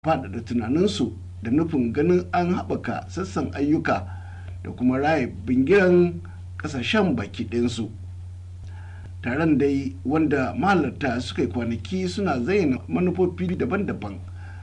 faɗaɗa tunaninsu da nufin ganin an haɓaka sassan ayyuka da kuma raye bingiran ƙasashen baki ɗinsu taron dai wanda mahalarta suka yi kwanaki suna zayyana manufofi daban-daban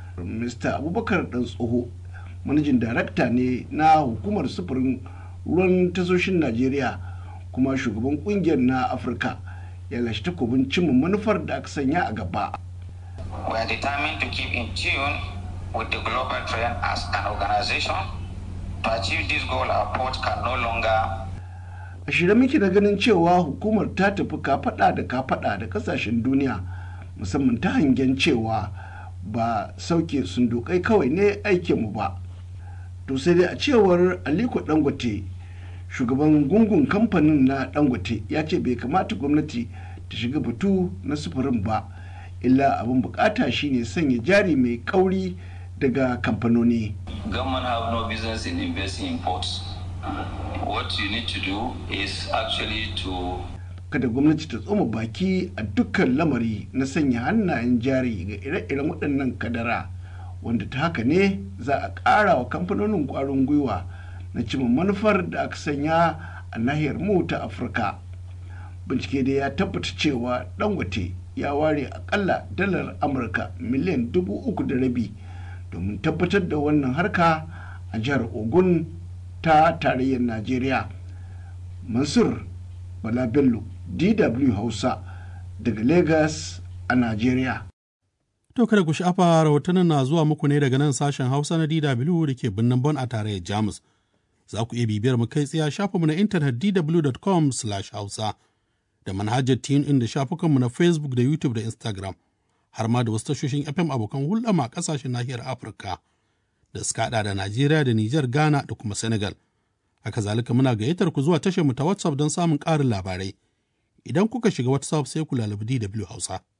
mr abubakar dan tsoho manajin darakta ne na hukumar sufurin ruwan tasoshin najeriya kuma shugaban kungiyar na afirka ya lashe takobin cimma manufar da aka sanya a gaba We are determined to keep in tune with the global trend as an organization. To achieve this goal, our port can no longer a shirye muke da ganin cewa hukumar ta tafi kafaɗa da kafaɗa da kasashen duniya musamman ta hangen cewa ba sauke sundukai kawai ne aikinmu ba to sai dai a cewar aliko dangote shugaban gungun kamfanin na dangote ya ce bai kamata gwamnati ta shiga batu na sufurin ba illa abin bukata shine sanya jari mai kauri daga kamfanoni Government have no business in investing in ports. What you need to do is actually to kada gwamnati ta tsoma baki a dukkan lamari na sanya hannayen jari ga ire-iren waɗannan kadara wanda ta haka ne za a ƙara wa kamfanonin ƙwarin gwiwa na cimma manufar da aka sanya a nahiyar mu ta afirka bincike dai ya tabbata cewa dangote ya ware akalla dalar amurka miliyan dubu uku da rabi domin tabbatar da wannan harka a jihar ogun ta tarayyar najeriya mansur bala bello dw hausa daga lagos a najeriya To kada ku sha'afa rahotannin na zuwa muku ne daga nan sashen Hausa na DW da ke birnin Bon a tarayyar Jamus. Za ku iya bibiyar mu kai tsaye shafinmu na intanet dw.com/hausa da manhajar in da shafukanmu na Facebook da YouTube da Instagram har ma da wasu tashoshin FM abokan hulɗa ma ƙasashen nahiyar Afirka da suka haɗa da Najeriya da Nijar, Ghana da kuma Senegal. Haka zalika muna gayyatar ku zuwa tashar mu ta WhatsApp don samun ƙarin labarai. Idan kuka shiga WhatsApp sai ku lalabi DW Hausa.